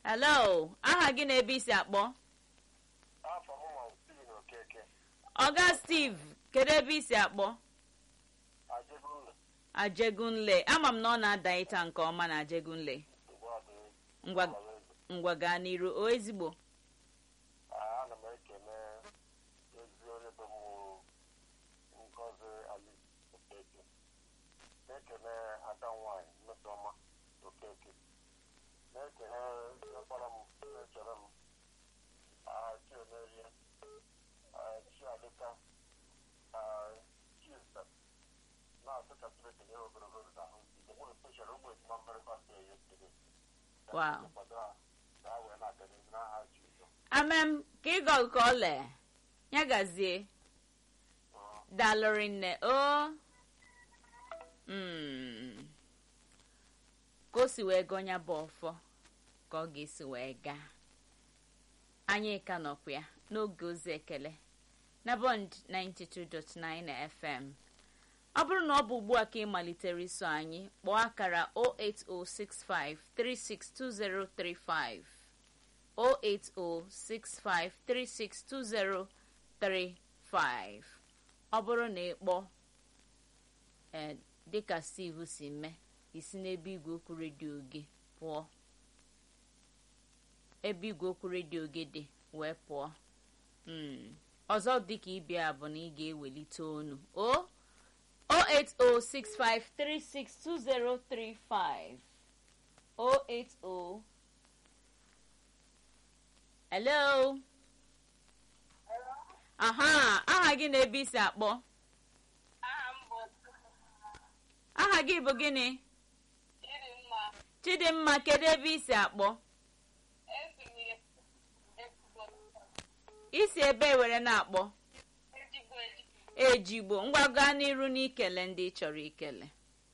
hello aha gị na ebe isi akpọ afọ m ma Steven Okeke ọga steve kedu ebe isi akpọ Ajegunle ajegunle ama m na ọ na-ada ịta nke ọma na ajegunle ugbu a dị ngwa ngwa gaa n'iru o ezigbo ana m ekele ezi onye bụ m Ngozi Ali Okeke na-ekele ada nwanyị Mmesoma Okeke na-ekele ọkpara m na-echere m ah, Chiemerie ah, Chiadịka ah, Chista na-asị ka Chineke nye ha ogologo ndụ na ahụ ike nwere speshal ụmụ ejima mmerịkọ ndị ya ekele Wow. kwado ha ka ha wee na-aga n'ihu n'aha Jizọs amem ka ịgọ nke ole ya gazie dalụrị nne o Mm. ka o si wee gọnya bụ ọfọ ka ọ ga-esi wee gaa anyị ka nọkwa ya n'oge ozi ekele na bond 92.9 fm ọ bụrụ na ọ bụ ugbu a ka ị malitere iso anyị kpọọ akara 08065362035 08065362035 ọ bụrụ na ị kpọọ ee dịka steve si mee isi n'ebe igwe okwu redio gị pụọ ebe igwe okwu redio gị dị wee pụọ Mm. ọzọ dịka ịbịa bụ na ị ga-ewelite onu o 08065362035 080 hello aha aha gị na ebe isi akpọ aha gị bụ gịnị chidimma kedu ebe isi akpọ isi ebe were na-akpọ ejigbo ngwa gaa n'iru n'ikele ndị ị chọrọ ikele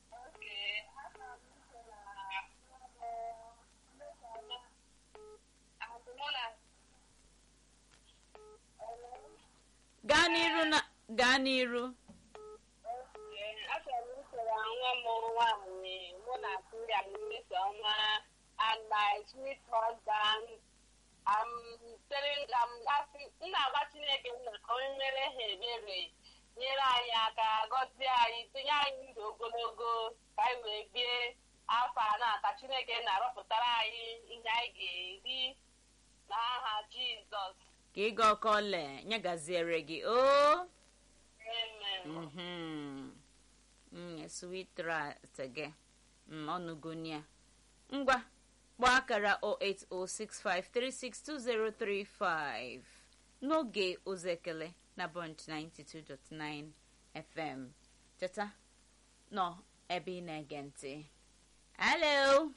gaa n'iru na gaa n'iru achọrọ m isoro nwa m nwaanyị mụ na ya mmesoma and my sweet husband I'm telling I'm asking m na-agba Chineke nna ka onye mere ha ebere nyere anyị aka gọzie anyị tinye anyị ndụ ogologo ka anyị wee bie afọ a na ka Chineke na-arọpụtara anyị ihe anyị ga-eri n'aha Jizọs ka ịga ọkọle nyagaziere gị o amen Mhm. Mm, sweet rat gị Mm, ọnụgonia ngwa kpọọ akara 08065362035 n'oge ozi ekele na bond 92.9 fm cheta nọ ebe ị na-ege ntị hello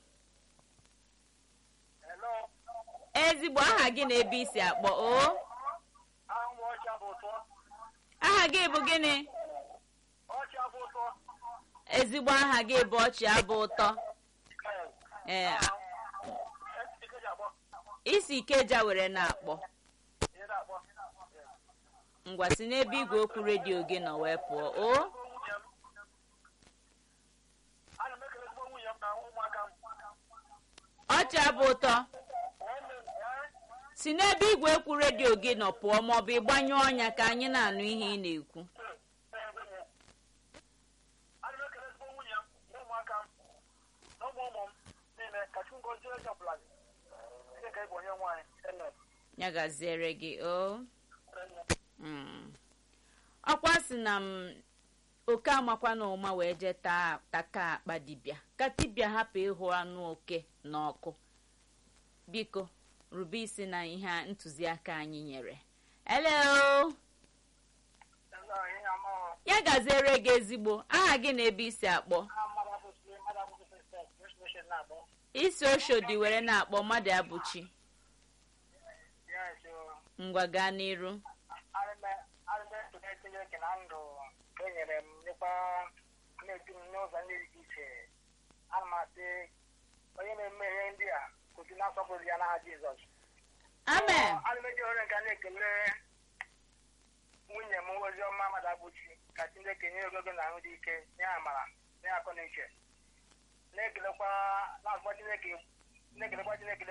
Hello, ezigbo aha gị na ebe isi akpọ o aha m ọcha bụ ụtọ aha gị bụ gịnị ọcha bụ ụtọ ezigbo aha gị bụ ọchị abụ ụtọ ee Ikeji akpọ isi ikeja were na-akpọ ihe na-akpọ ngwa si n'ebe igwe okwu redio gị nọ wee pụọ o nwunye m ana m ekele ezigbo nwunye m na ụmụaka m ọchị abụ ụtọ nwanne m ee, si n'ebe igwe okwu redio gị nọ pụọ maọbụ ịgbanyụ ọnya ka anyị na-anụ ihe ị na-ekwu ana m ekele ezigbo nwunye m na ụmụaka m na ụmụ ụmụ m niile ka Chukwu gọzie onye ọbụla gị Chineke bụ onye nwaanyị Amen. ya gaziere gị o Mm. ọkwa si na m oke amakwa na ụma wee jee taa taka akpa dibịa ka dibịa hapụ ịhụ anụ oke n'ọkụ biko rube isi na ihe a ntụziaka anyị nyere hello Hello, ihe amaghọ. ya gaziere gị ezigbo aha gị na ebe isi akpọ Aha mmadụ abụghị mmadụ abụghị Christian, Jewish mission na-abụ. isi oshodi were na-akpọ mmadụ abụchi Yes, oh. ngwa gaa n'iru arịme ekele Chineke na ndụ ka e nyere m nyekwa na-edu m n'ụzọ ndị dị iche ana m asị onye na-eme ihe ndị a kwụsị na-asọpụrụ ya n'aha Jizọs amen ana m eji ohere nke a na-ekele nwunye m oziọma mmadụ abụchi ka Chineke nye ogogo na ahụ dị ike nye amara nye akọ na uche na-ekelekwa na-agba Chineke na-ekelekwa Chineke